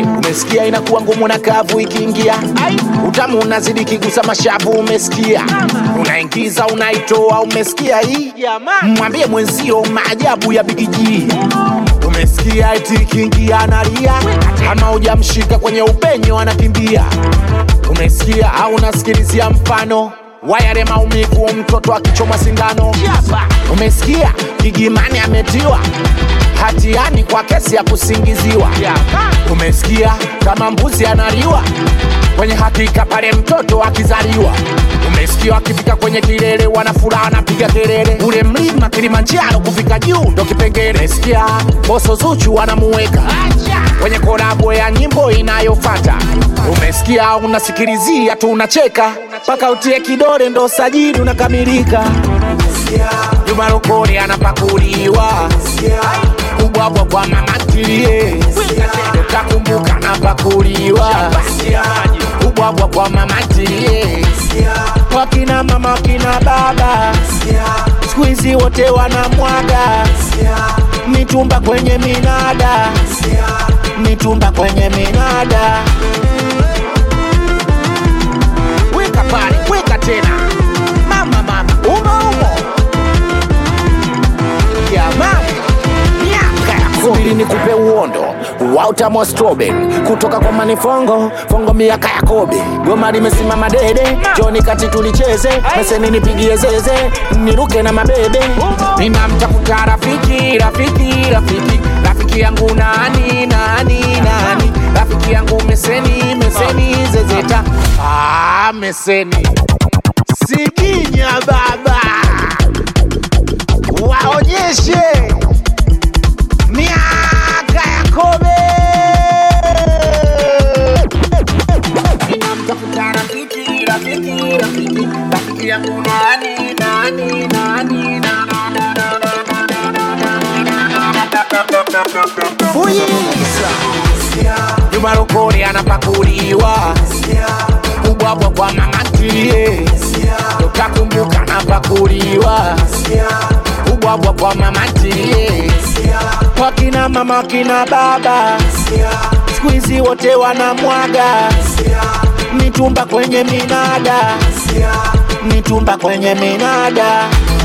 umesikia inakuwa ngumu na kavu ikiingia utamu unazidi kigusa mashavu umesikia unaingiza unaitoa umesikia hii mwambie mwenzio maajabu ya bigiji umesikia eti ikiingia analia ama hujamshika kwenye upenyo anakimbia umesikia au unasikilizia mfano wayare maumivu mtoto akichoma sindano umesikia gigimani ametiwa hatiani kwa kesi ya kusingiziwa umesikia kama mbuzi analiwa kwenye hakika pale mtoto akizaliwa umesikia akifika kwenye kilele wanafuraha wanapiga kelele ule mlima kilimanjaro kufika juu ndo kipengele umesikia boso zuchu wanamuweka kwenye kolabo ya nyimbo inayofata umesikia unasikilizia tu unacheka mpaka utie kidole ndo sajili unakamilika Juma Lokole anapakuliwa kubwabwa kwa mama ntilie utakumbuka napakuliwa kubwabwa kwa mama ntilie wakina mama wakina baba siku hizi wote wanamwaga mitumba kwenye minada mitumba kwenye minada weka pale weka tena mama mama umo umo jamani miaka ya subiri nikupe uondo wa utamu wa strawberry kutoka kwa manifongo fongo miaka ya kobe goma limesimama dede joni kati tulicheze meseni nipigie zeze niruke na mabebe ninamtafuta rafiki rafiki rafiki rafiki yangu nani nani nani rafiki yangu meseni meseni zezeta ah, meseni siginya baba waonyeshe miaka ya kobe ninamtafuta rafiki rafiki rafiki rafiki yangu nani nani nani Fuyiza Juma Lokole anapakuliwa kubwabwa kwa mama ntilie utakumbuka napakuliwa kubwabwa kwa mama ntilie wakina mama wakina baba siku hizi wote wanamwaga mitumba kwenye minada mitumba kwenye minada